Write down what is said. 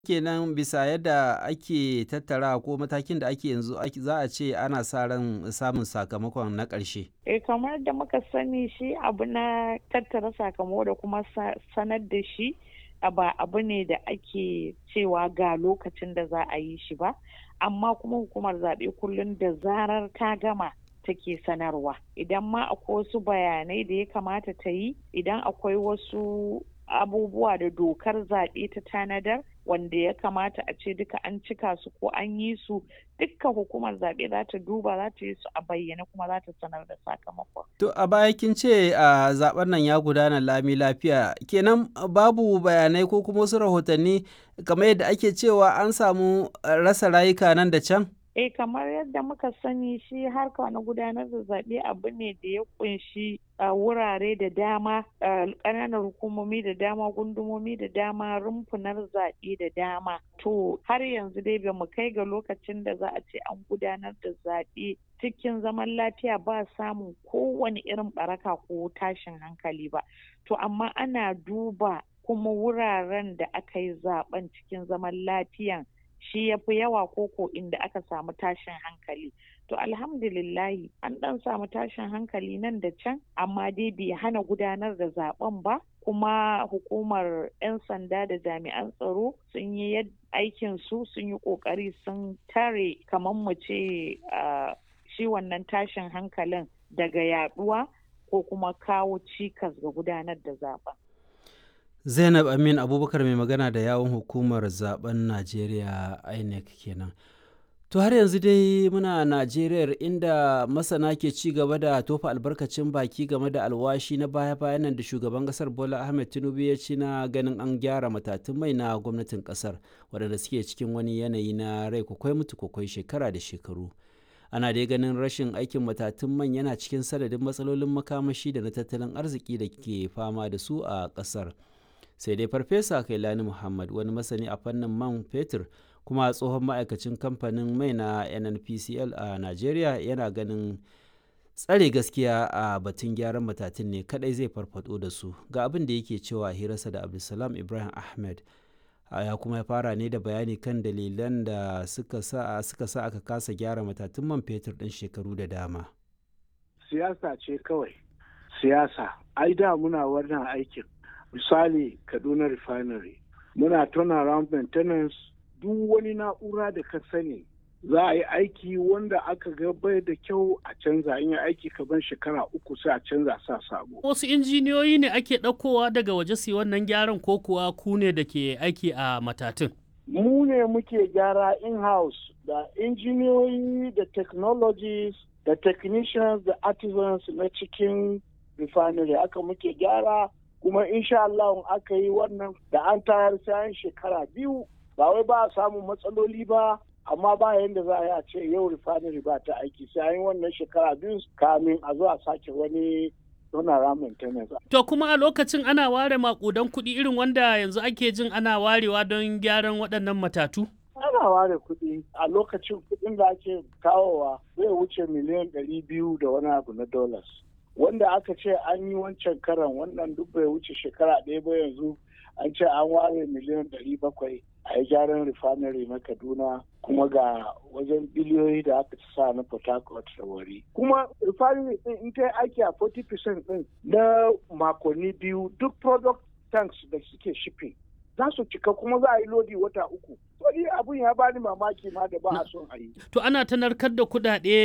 kenan bisa yadda ake tattara ko matakin da ake yanzu za a ce ana sa ran samun sakamakon na ƙarshe. Eh kamar da muka sani shi abu na tattara sakamako da kuma sanar da shi ba abu ne da ake cewa ga lokacin da za a yi shi ba amma kuma hukumar zaɓe kullum da zarar ta gama take sanarwa idan ma akwai wasu bayanai da ya kamata ta yi idan akwai wasu abubuwa da dokar zaɓe ta tanadar wanda ya kamata a ce duka an cika su ko an yi su dukka hukumar zaɓe za ta duba za ta yi su a bayyane kuma za ta sanar da sakamakon. To a baya kin ce a zaben nan ya gudana lami lafiya kenan babu bayanai ko kuma wasu rahotanni kamar yadda ake cewa an samu rasa rayuka nan da can? Eh kamar yadda muka sani shi harka na gudanar da zaɓe abu ne da ya kunshi wurare da dama ƙananan hukumomi da dama gundumomi da dama rumfunar zaɓe da dama to har yanzu dai ba mu kai ga lokacin da za a ce an gudanar da zaɓe cikin zaman lafiya ba samun kowane irin baraka ko tashin hankali ba to amma ana duba kuma wuraren da aka yi zaben cikin zaman lafiyan shi ya fi yawa koko inda aka samu tashin hankali to alhamdulillahi an dan samu tashin hankali nan da can amma dai bai hana gudanar da zaben ba kuma hukumar 'yan sanda da jami'an tsaro sun yi aikin su sun yi kokari sun tare kamar mu ce shi wannan tashin hankalin daga yaduwa ko kuma kawo cikas ga gudanar da zaben zainab amin abubakar mai magana da yawon hukumar zaben najeriya inec kenan to har yanzu dai muna najeriya inda masana ke ci gaba da tofa albarkacin baki game da alwashi na baya-bayan nan da shugaban kasar bola ahmed tinubu ya ci na ganin an gyara matatun mai na gwamnatin kasar waɗanda suke cikin wani yanayi na rai kwakwai mutu kwakwai shekara da shekaru ana dai ganin rashin aikin matatun man yana cikin sanadin matsalolin makamashi da na tattalin arziki da ke fama da su a kasar sai dai farfesa kailani muhammad wani masani a fannin man fetur kuma tsohon ma'aikacin kamfanin mai na nnpcl a nigeria yana ganin tsare gaskiya a batun gyaran matatun ne kadai zai farfado da su ga abin da yake cewa hirarsa da abdulsalam ibrahim ahmed ya kuma ya fara ne da bayani kan dalilan da suka sa suka sa aka kasa gyara matatun man fetur ɗin shekaru da dama siyasa ce kawai siyasa ai da muna wannan aikin misali kaduna refinery muna turnaround maintenance duk wani na'ura da ka sani za a yi aiki wanda aka ga bai da kyau a canza in yi aiki kaban shekara uku sai a canza sa sabo. Wasu injiniyoyi ne ake ɗaukowa daga waje su wannan gyaran ko kuwa ku ne da ke aiki a matatun? Mu ne muke gyara in-house da injiniyoyi da technologies da technicians da artisans na cikin refinery aka muke gyara kuma insha Allah aka yi wannan da an tayar sayan shekara biyu ba wai ba a samun matsaloli ba amma ba yadda za a yi a ce yau refinery ba ta aiki sai an yi wannan shekara biyu kamin a zo a sake wani donara maintenance. To kuma a lokacin ana ware makudan kuɗi irin wanda yanzu ake jin ana warewa don gyaran waɗannan matatu? Ana ware kuɗi a lokacin kuɗin da ake kawowa zai wuce miliyan ɗari biyu da wani abu na dollars. Wanda aka ce an yi wancan karan wannan duk bai wuce shekara ɗaya ba yanzu an ce an ware miliyan ɗari bakwai a yi gyaran refinery na kaduna kuma ga wajen biliyoyi da aka ci sa na port harcourt da wari kuma refinery din in ta aiki a 40% din na makonni biyu duk product tanks da suke shipping za su cika kuma za a yi lodi wata uku. Wani abun ya bani mamaki ma da ba a son a yi. To ana ta narkar da kuɗaɗe